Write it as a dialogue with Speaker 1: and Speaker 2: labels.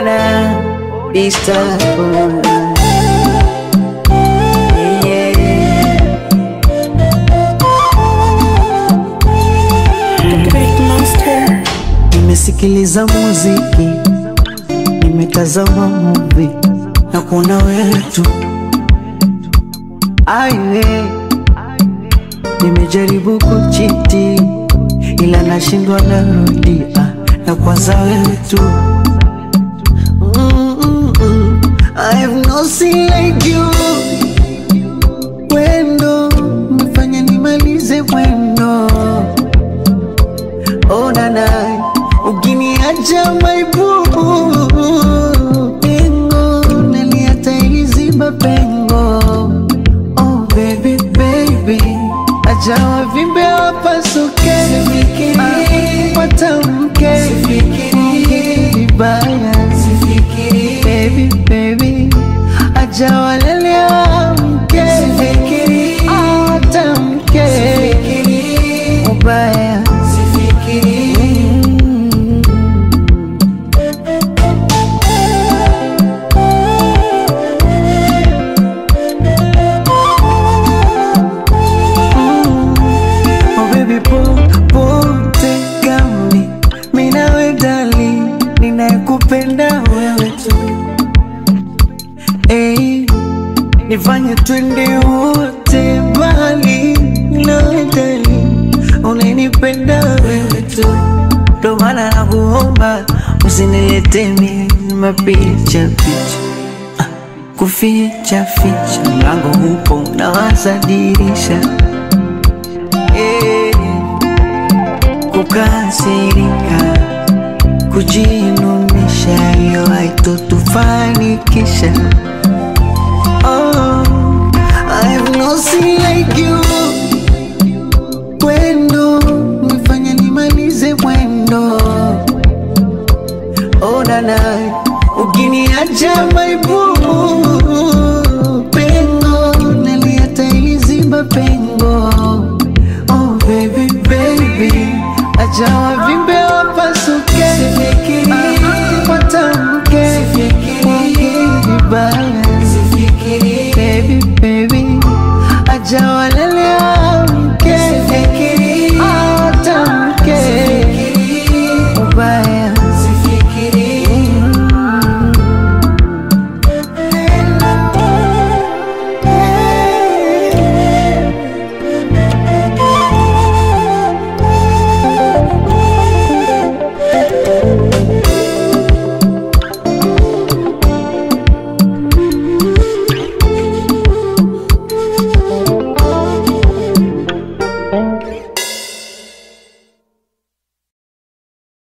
Speaker 1: nana disturb yeah.
Speaker 2: Big monster.
Speaker 1: Nimesikiliza muziki, nimetazama movie na kuona wewe tu. Aiwe, nimejaribu kuchiti ila nashindwa, narudia na kwanza wewe tu. Mm, mm, I have no sin like you. Wendo mefanya nimalize mwendo Oh nana, ukiniacha my boo Pengo, naliata iliziba pengo Oh baby baby, acha wavimbe wapasuke Ah, Watamke, ongea vibaya Baby baby, acha walele wamke Ah, Watamke, ubaya Mm. Oh baby po pote gami minawe dali ninayekupenda wewe tu hey, nifanye twende wote bali nawe dali unanipenda wewe tu ndo maana nakuomba usinilete mimi mapicha picha Ah, kuficha ficha mlango upo nawaza dirisha Eh, kukasirika kujinunisha hiyo haitotufanikisha oh, I have no sin like you Wendo nifanya nimalize mwendo oh, nana ukiniacha my boo pengo naliata iliziba pengo oh baby baby acha wavimbe wapasuke Ah, watamke ongea vibaya baby baby acha wale